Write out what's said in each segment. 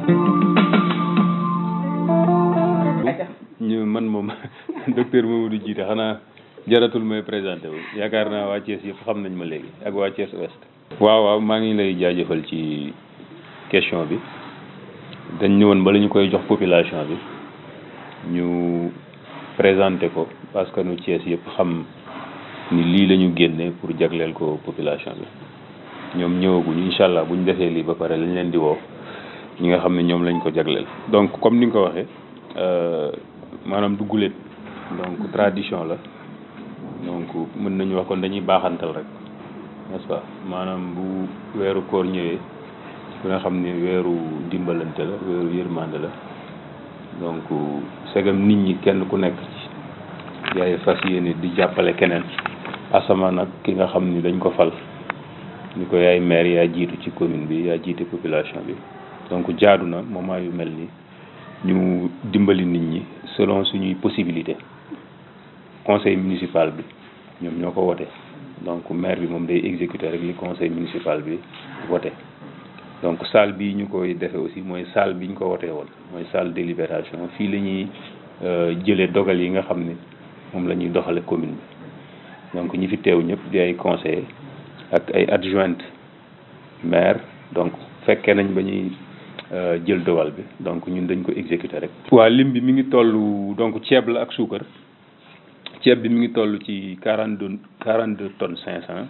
ñu man moom docteur Mamadou Djité xanaa jaratul may présenté wu yaakaar naa waa Thiès yëpp xam nañ ma léegi ak waa Thiès Ouest. waaw waaw maa ngi lay jaajëfal ci question bi dañ ñëwoon ba la ñu koy jox population bi ñu présenté ko parce que nu Thiès yëpp xam ni lii la ñu génne pour jagleel ko population bi ñoom ñëwaguñu incha allah bu ñu defee lii ba pare lañ leen di woo ñi nga xam ne ñoom lañ ko jagleel. donc comme ni nga ko waxee maanaam du guléet donc tradition la donc mën nañu wax kon dañuy baaxantal rek n'est-ce pas maanaam bu weeru koor ñëwee ku nga xam ne weeru dimbalante la weeru yërmande la donc segam nit ñi kenn ku nekk ci yaay fas yéene di jàppale keneen asamaan nag ki nga xam ni dañ ko fal ni ko yaay maire yaa jiitu ci commune bi yaa jiite population bi donc jaadu na moment yu mel ni ñu dimbali nit ñi selon suñuy possibilité conseil municipal bi ñoom ñoo ko wote donc maire bi moom day exécuter rek li conseil municipal bi voté donc salle bii ñu koy defee aussi mooy salle bi ñu ko wotee woon mooy salle délibération fii la ñuy jëlee dogal yi nga xam ne moom la ñuy doxale commune bi donc ñi fi teew ñëpp di ay conseillers ak ay adjointe maire donc fekkee nañ ba ñuy jël dogal bi donc ñun dañ ko exécuter rek. waa lim bi mi ngi toll donc ceeb la ak suukar ceeb bi mi ngi toll ci quarante deux quarante deux tonnes cinq cent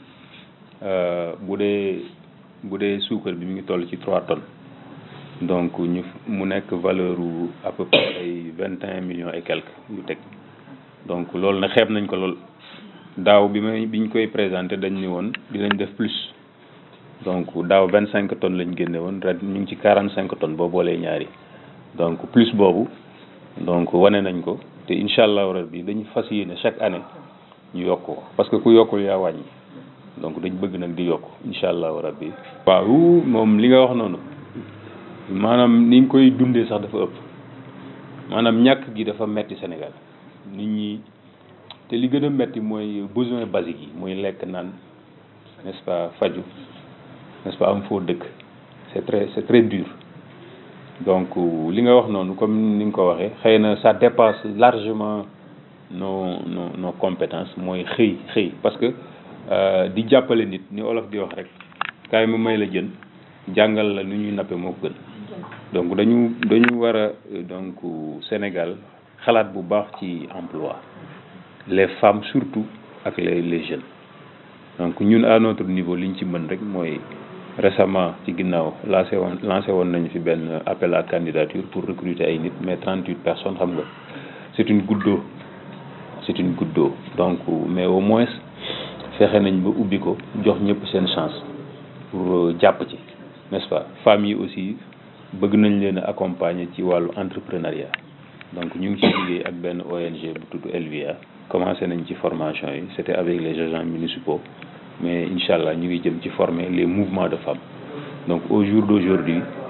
bu dee bu dee suukar bi mi ngi toll ci trois tonnes donc ñu mu nekk valeur u à peu près ay vingt et un millions et quelques yu teg donc loolu nag xeeb nañ ko lool daaw bi may bi ñu koy présenté dañ ni woon dinañ def plus. donc daaw vingt cinq tonnes lañ génne woon ren ñu ngi ci quarante cinq tonnes boo boolee ñaari donc plus boobu donc wane nañ ko te incha allahu rabbi dañu fas yéene chaque année ñu yokk ko parce que ku yokkul yaa wàññi donc dañ bëgg nag di yokk incha allahu rabbi waaw moom li nga wax noonu maanaam ni nga koy dundee sax dafa ëpp maanaam ñàkk gi dafa metti Sénégal nit ñi te li gën a metti mooy besoin basique yi mooy lekk naan n'est-ce pas faju n'est-ce pas am foo dëkk c'est très c'est très dur donc li nga wax noonu comme ni nga ko waxee xëy na ça dépasse largement nos nos nos compétences mooy xëy xëy parce que di jàppale nit ni olof di wax rek kaay ma may la jën jàngal la nu ñuy nappe moo ko gën donc dañu dañu war a donc Sénégal xalaat bu baax ci emploi les femmes surtout ak les les jeunes donc ñun à notre niveau liñ ci mën rek mooy récemment ci ginnaaw lancé woon lancé woon nañu fi benn appel à candidature pour recruter ay nit mais trente huit personnes xam nga c'est une goutte d'eau c'est une goutte d'eau donc mais au moins fexe nañ ba ubbi ko jox ñëpp seen chance pour jàpp ci n'est-ce pas femmes yi aussi bëgg nañ leen a accompagner ci wàllu entrepreneuriat donc ñu ngi ci liggéey ak benn ONG bu tudd Elvia commencé nañ ci formation yi c'était avec les agents municipaux mais incha allah ñu ngi jëm ci former les mouvements de femmes donc au jour d'aujourd'hui